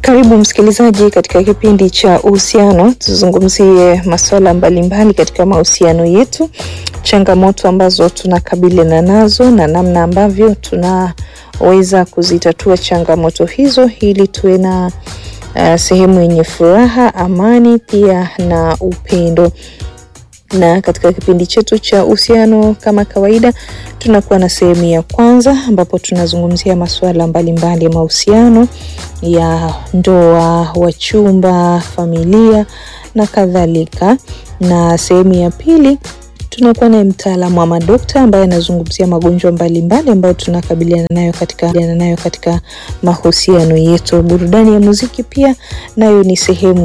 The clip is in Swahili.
Karibu msikilizaji katika kipindi cha uhusiano, tuzungumzie masuala mbalimbali katika mahusiano yetu, changamoto ambazo tunakabiliana nazo na namna ambavyo tunaweza kuzitatua changamoto hizo ili tuwe na uh, sehemu yenye furaha, amani pia na upendo na katika kipindi chetu cha uhusiano kama kawaida, tunakuwa na sehemu ya kwanza ambapo tunazungumzia masuala mbalimbali ya mahusiano ya ndoa, wachumba, familia na kadhalika, na sehemu ya pili tunakuwa naye mtaalamu wa madokta ambaye anazungumzia magonjwa mbalimbali ambayo tunakabiliana nayo katika, nayo katika mahusiano yetu. Burudani ya muziki pia nayo ni sehemu